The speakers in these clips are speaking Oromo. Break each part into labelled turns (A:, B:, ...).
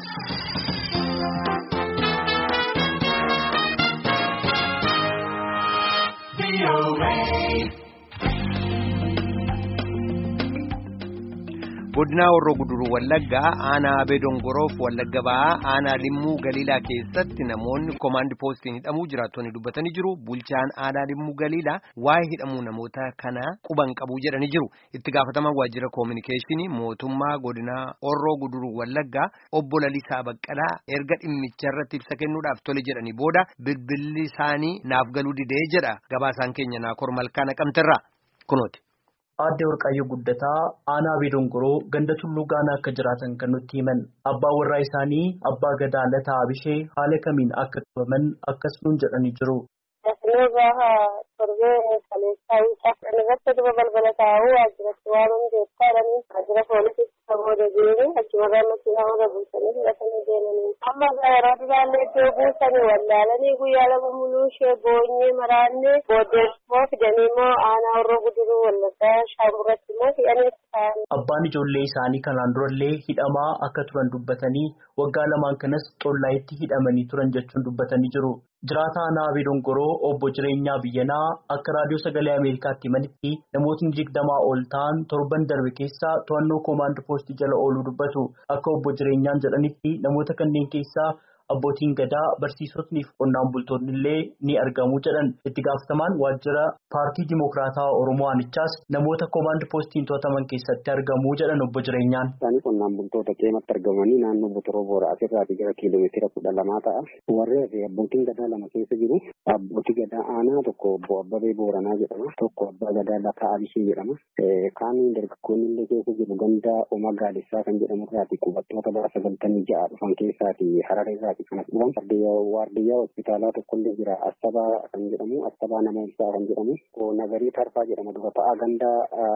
A: godinaa warroo guduruu wallaggaa aanaa abee dongoroof wallagga ba'aa aanaa limmuu galiilaa keessatti namoonni koomaandi poostiin hidhamuu jiraattonni dubbatanii jiru bulchaan aanaa limmuu galiilaa waa'ee hidhamuu namoota kanaa quban qabuu jedhanii jiru itti gaafatamaan waajjira koominikeeshinii mootummaa godinaa warroo guduruu wallaggaa obbo Lalisaa Baqqalaa erga dhimmicha irratti ibsa kennuudhaaf tole jedhanii booda bilbilli isaanii naaf galuu didee jedha gabaasaan keenya naakoor malkaa naqamterraa kunooti.
B: Aadde Warqaayyoo Guddataa aanaa Abee Dongoroo ganda tulluu gaanaa akka jiraatan kan nutti himan abbaa warraa isaanii abbaa gadaa lataa abishee haala kamiin akka qabaman akkas nuun jedhanii jiru.
C: Dasnoo gaafa torbee kaleessaa wiixaa irratti duba balbala taa'uu waajjiratti waan hundeessaa jedhanii waajjira poolisii booda deemee achumarraa makiinaa hunda buusanii fudhatanii deemanii. Amma yeroo duraallee iddoo buusanii wallaalanii guyyaa lama muluu ishee boonyee maraannee booddee immoo fidanii immoo aanaa warroo guduruu wallaggaa shaamuratti immoo hidhanii ta'an.
B: Abbaan ijoollee isaanii kanaan durallee hidhamaa akka turan dubbatanii waggaa lamaan kanas xollaayitti hidhamanii turan jechuun dubbatanii jiru. Jiraata aanaa Abee Dongoroo obbo Jireenyaa Biyyanaa akka raadiyoo sagalee Ameerikaatti himanitti namootni digdamaa ol ta'an torban darbe keessaa to'annoo koomaand poostii jala ooluu dubbatu. Akka obbo Jireenyaan jedhanitti namoota kanneen keessaa abbootiin gadaa barsiisotnii fi qonnaan bultoonni illee ni argamu jedhan. Itti gaafatamaan waajjira paartii Dimokiraataa Oromoo Aanichaas namoota koomaand poostiin to'ataman keessatti argamu jedhan obbo Jireenyaan.
D: Isaanii qonnaan bultoota qeematti argamanii naannoo Botoroo Boora asirraatii gara kiiloomeetira kudha lamaa ta'a. Warreen fi abbootiin gadaa lama keessa jiru. Abbootii gadaa aanaa tokko obbo Abbabee Booranaa jedhama. Tokko abbaa gadaa Lataa Abishee jedhama. Kaaniin dargaggoonni illee keessa jiru ganda Oma Gaadessaa kan jedhamu irraati qubattoota bara sagaltamii ja'a dhufan keessaati Hararee irraati kan dhufan. Waardiyyaa hospitaalaa tokko illee jira. Astabaa kan jedhamu Astabaa nama ibsaa kan jedhamu. Nagarii Tarfaa jedhama dura ta'aa ganda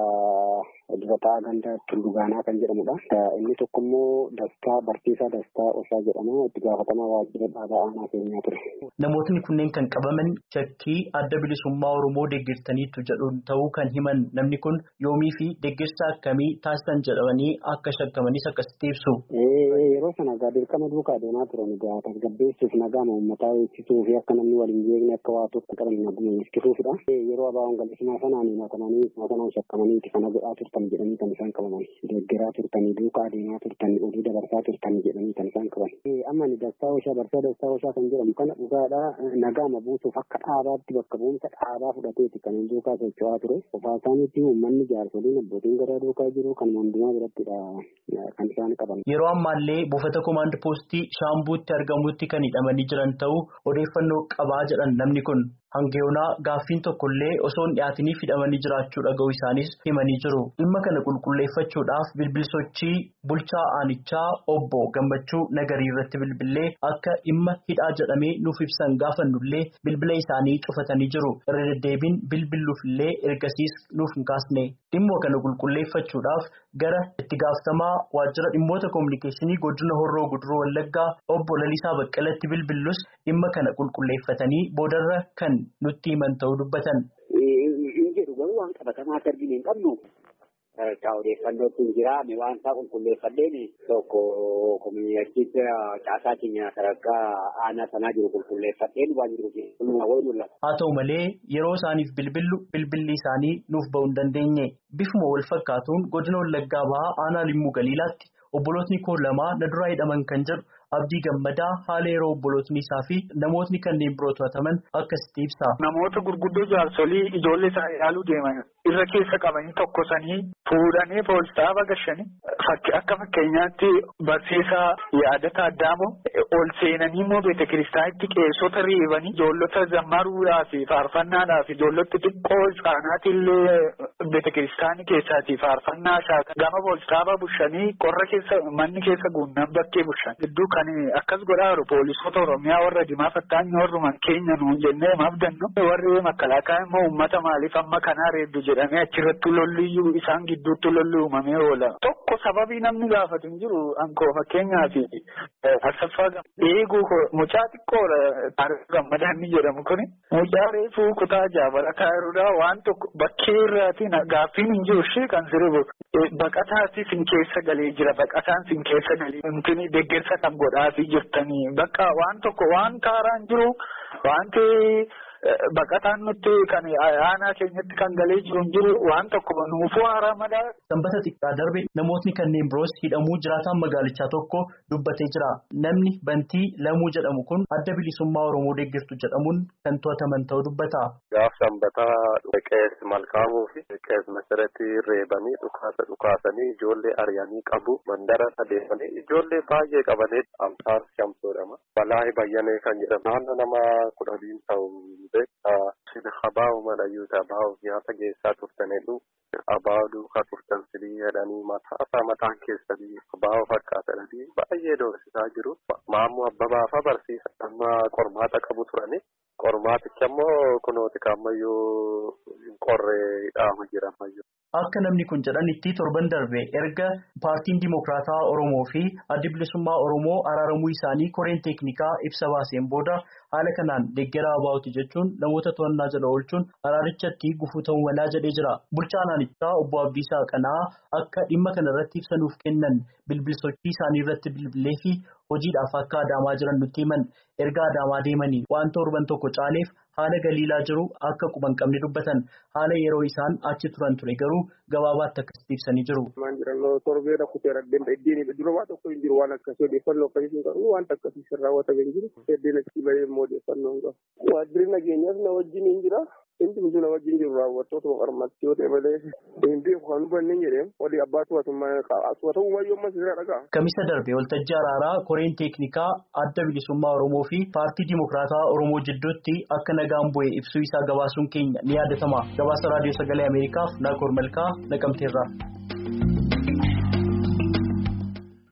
D: dura ta'aa ganda Tullugaanaa kan jedhamudha. Inni tokko immoo Dastaa Barsiisaa Dastaa Osaa jedhama. Itti gaafatamaa waajjira dhaabaa aanaa keenyaa ture.
B: Namootni kunneen kan qabaman shakkii adda bilisummaa Oromoo deeggartaniitu jedhuun ta'uu kan himan namni kun yoomii fi deeggarsa akkamii taasisan jedhamanii akka shakkamanis akkasitti ibsu.
D: Yeroo sana egaa dirqama duukaa deemaa turan egaa tasgabbeessuuf nagaama uummataa eegsisuu fi akka namni waliin jeeqne akka waa tokko qaban naguma eegsisuufidha. Yeroo abaa'oon galisimaa sanaan himatamanii sanaan shakkamanii kana godhaa turtan jedhanii kan isaan qabaman. Deeggaraa turtanii duukaa deemaa turtanii oduu dabarsaa turtanii jedhanii kan isaan qaban. Amma ni dastaa ooshaa barsaa dastaa ooshaa kan jedhamu kana dhugaadha nagaama buusuuf akka dhaabaatti bakka bu'umsa dhaabaa fudhateeti kan duukaa socho'aa ture. Qofaa isaaniitti uummanni jaarsoliin abbootiin garaa duukaa jiru kan hundumaa birattidha kan isaan qaban.
B: Yeroo ammaallee buufata koomaand poostii shaambuutti argamutti kan hidhamanii jiran ta'uu odeeffannoo qabaa jedhan namni kun. Hangeyoonaa gaaffiin tokkollee osoo hin dhiyaatiniif hidhamanii jiraachuu dhaga'uu isaanis himanii jiru. Dhimma kana qulqulleeffachuudhaaf bilbilsochii bulchaa aanichaa obbo Gammachuu Nagarii irratti bilbilee akka dhimma hidhaa jedhamee nuuf ibsan gaafannullee bilbila isaanii cufatanii jiru. Irra deddeebiin bilbiluufillee ergasiis nuuf hin kaasne. Dhimma kana qulqulleeffachuudhaaf gara itti gaafatamaa waajjira dhimmoota koominikeeshinii godina Horroo Guduroo Wallaggaa obbo Lalisaa Baqqalatti bilbillus dhimma kana qulqulleeffatanii boodarra kan nutti himan ta'uu dubbatan.
D: Hin jedhu garuu waan qabatamaa akka arginu hin qabnu. Sadarkaa odeeffannootti hin jiraame waan isaa qulqulleeffadheen tokko kominikeeshitti caasaa keenya sadarkaa aanaa sanaa jiru qulqulleeffadheen waan jiru kunumaa wayii mul'ata.
B: Haa ta'u malee yeroo isaaniif bilbillu bilbilli isaanii nuuf ba'uu hin dandeenye. Bifuma wal fakkaatuun godina Wallaggaa bahaa aanaa Limmuu Galiilaatti obbolootni koo lamaa na duraa hidhaman kan jedhu Abdii Gammadaa haala yeroo obbolootni isaa fi namootni kanneen biroo to'ataman akkasitti ibsa.
E: Namoota gurguddoo jaarsolii ijoollee isaa ilaaluu deeman irra keessa qabanii tokkosanii fuudhanii poolisaaf agashanii akka fakkeenyaatti barsiisaa yaadata addaamoo ol seenanii immoo beeta kiristaanitti qeessota reebanii ijoollota zammaruudhaa fi faarfannaadhaa fi ijoollota xiqqoo isaanaati illee beeta kiristaanii keessaati faarfannaa shaakan gama poolisaaf bushanii qorra keessa manni keessa guunnan bakkee bushan gidduu kan akkas godhaa jiru poolisoota Oromiyaa warra dimaa fattaanyi warruman keenya nuun jennee maaf dannu warri makalaakaa immoo uummata maaliif amma kanaa reeddu jedhamee achirratti lolliyyuu isaan gidduutti lolli uumamee oola. Tokko sababii namni gaafatu hin jiru ankoo fakkeenyaaf Asaffaa eeguu mucaa xiqqoodha taarikuu gammadaan ni jedhamu kuni mucaa reefuu kutaa jaabala kaayirudha waan tokko bakkee irraatiin gaaffiin hin jiru ishee kan sirbu baqataati sin keessa galee jira baqataan sin keessa galee intini deeggarsa kan godhaafii jirtanii bakka waan tokko waan kaaraan jiru wanti. Baqataan nuti kan aanaa keenyatti kan galee jiru hin jiru waan tokko nuufuu haaraa madaa.
B: Sanbata xiqqaa darbe namootni kanneen biroos hidhamuu jiraataan magaalichaa tokko dubbatee jira. Namni bantii lamuu jedhamu kun adda bilisummaa Oromoo deeggartu jedhamuun kan to'ataman ta'uu dubbata.
F: Gaaf sanbataa qees malkaamuu fi qees masaratii reebanii dhukaasa dhukaasanii ijoollee ari'anii qabu mandara adeemanii ijoollee baay'ee qabanii amsaar shamsoodhama. Balaa bayyanee kan jedhamu naannoo nama kudhaniin ta'u. Sina habaa'u malayyuu habaa'u nyaata geessaa turtanidhu habaa'u duukaa turtan silii jedhanii mataa isaa mataan keessanii habaa'u fakkaatanii baay'ee doorsisaa jiru. Maammoo abbabaafa barsiisa amma qormaata qabu turani. Qormaaticha immoo kunooti kaammayyuu qorree dhaama jira ammayyuu.
B: Akka namni kun jedhanitti torban darbe erga paartiin Dimokiraataa Oromoo fi addi bilisummaa Oromoo araaramuu isaanii koreen teeknikaa ibsa baaseen booda haala kanaan deeggaraa abaa'uti jechuun namoota to'annaa jala oolchuun araarichatti gufuu ta'uu malaa jedhee jira. Bulchaan aanichaa obbo Abdiisaa Qanaa akka dhimma kana irratti ibsa nuuf kennan bilbilsochii isaanii irratti bilbilee fi hojiidhaaf akka adaamaa jiran nutti himan erga adaamaa deemanii waan torban tokko caaleef haala galiilaa jiru akka quban qabne dubbatan haala yeroo isaan achi turan ture garuu gabaabaatti akkasitti ibsanii jiru.
G: Maan jirannoo torbee rakkutee raddeen iddiin dura waan tokko hin jiru waan akkasii odeeffannoo akkasii hin qabu waan akkasii sirraa wata hin jiru heddeen achi bahee immoo odeeffannoo hin qabu. Waajjirri nageenyaas na wajjin hin jira. Inti hunduu na wajjin jiru raawwattoota qormaatti yoo ta'e malee hin beeku kan hubanne hin jedhee walii abbaa to'atamuu mayyoo ammas irraa dhagaa.
B: Kamisa darbe waltajjii araaraa koreen teeknikaa adda bilisummaa Oromoo fi paartii Dimokiraataa Oromoo jidduutti akka nagaan bu'e ibsuu isaa gabaasuun keenya ni yaadatama. Gabaasa raadiyoo sagalee Ameerikaaf Naakoor Malkaa naqamteerra.